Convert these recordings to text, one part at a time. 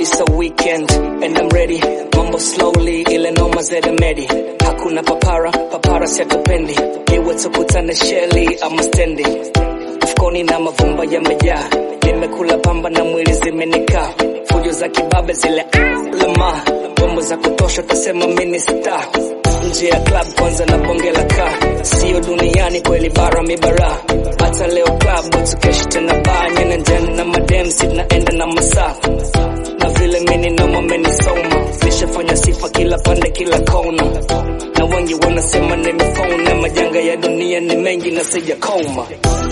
it's a weekend and I'm ready. Mambo slowly, ile noma zede medi. Hakuna papara, papara siatupendi. Iwe tukutane sheli ama stendi. Mfukoni na mavumba yamejaa. Nimekula pamba na mwili zimenikaa. Fujo za kibabe zile lama. Bombo za kutosha utasema mini star. Nje ya club kwanza na bonge la kaa. Sio duniani kweli bara mibara. Hata leo club tukeshi tena baa. Nyene ndem na madem sit naenda na masaa na vile mini noma menisoma nishafanya sifa kila pande kila kona na wengi wanasema nimefona majanga ya dunia ni mengi na sijakoma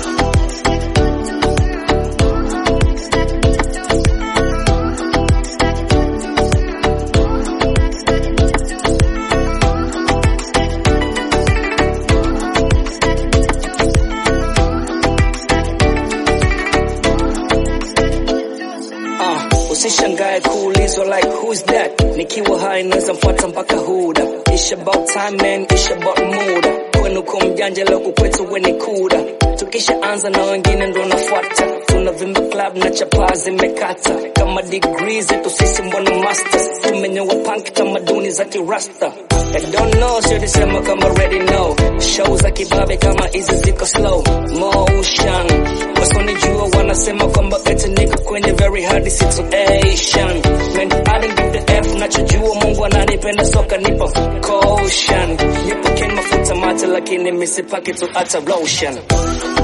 Uh, usishangae kuulizwa like who's that nikiwa hai naweza mfuata mpaka huda It's about time man, it's about muda kwenu ko mjanja leo kukwetu weni kuda tukishaanza na wengine ndo nafuata tunavimba club na chapaa zimekata kama degree zetu sisi mbona masters tumenyoa punk tamaduni za kirasta I don't know siodisema kama ready no show za kibabe kama hizi ziko slow motion wasonijua wanasema kwamba eti niko kwenye very hard situation man I didn't give the F nachojua Mungu ananipenda soka nipo caution nipo ken mafuta mate lakini misipaki tu hata lotion